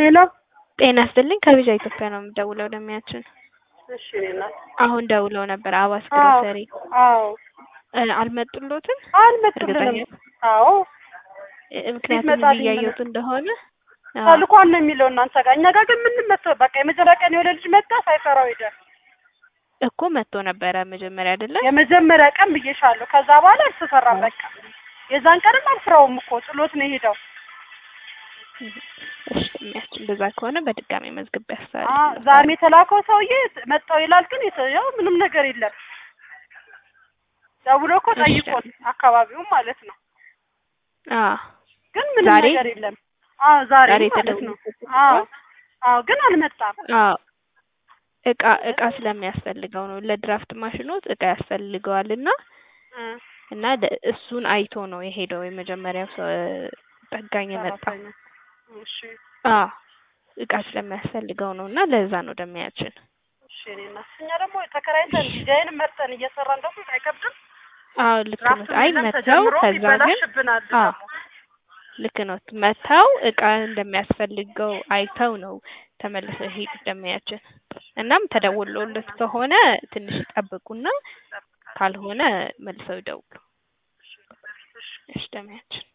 ሄሎ ጤና ይስጥልኝ ከቪዛ ኢትዮጵያ ነው የምደውለው ደሚያችን እሺ እኔ እናት አሁን ደውለው ነበር አዋስ አዎ ግሮሰሪ አዎ እ አልመጡሎትም አልመጡልንም አዎ እ ምክንያቱም ይመጣልኝ እዚህ እያየሁት እንደሆነ አዎ ተልኳን ነው የሚለው እናንተ ጋር እኛ ጋር ግን ምንም መጥቶ በቃ የመጀመሪያ ቀን የሆነ ልጅ መጣ ሳይፈራው ሄደ እኮ መጥቶ ነበረ መጀመሪያ አይደለ የመጀመሪያ ቀን ብዬሻለሁ ከዛ በኋላ አልተሰራም በቃ የዛን ቀንም አልፍራውም እኮ ጥሎት ነው የሄደው እሺ የሚያስችል እንደዛ ከሆነ በድጋሚ መዝግብ አ ያስተላልፍ ዛሬ የተላከው ሰውዬ መጣው ይላል ግን የተ- ያው ምንም ነገር የለም ደውሎ እኮ እሺ። ጠይቆን አካባቢውም ማለት ነው አዎ ግን ምንም ዛሬ? ነገር የለም አዎ ዛሬ ዛሬ ማለት ነው ተደውሎ አዎ አዎ ግን አልመጣም አዎ እቃ እቃ ስለሚያስፈልገው ነው ለድራፍት ማሽኖት እቃ ያስፈልገዋል እና እ እና ደ- እሱን አይቶ ነው የሄደው የመጀመሪያው ሰው እ ጠጋኝ የመጣው ሰራተኛ እሺ አዎ እቃ ስለሚያስፈልገው ነው እና ለዛ ነው ደሚያችን እሺ እኔ እናት እኛ ደግሞ ተከራይተን ዲዛይን መርጠን እየሰራን ደግሞ አይከብድም አዎ ልክ ነው ራሱ አይ የለም መተው ተጀምሮ ከዛ ግን ይበላሽብናል አዎ ደግሞ ልክ ነው መተው እቃ እንደሚያስፈልገው አይተው ነው ተመልሰው ሄዱ ደሚያችን እናም ተደውሎለት ከሆነ ትንሽ ይጠብቁና ካልሆነ መልሰው ይደውሉ እሺ ደሚያችን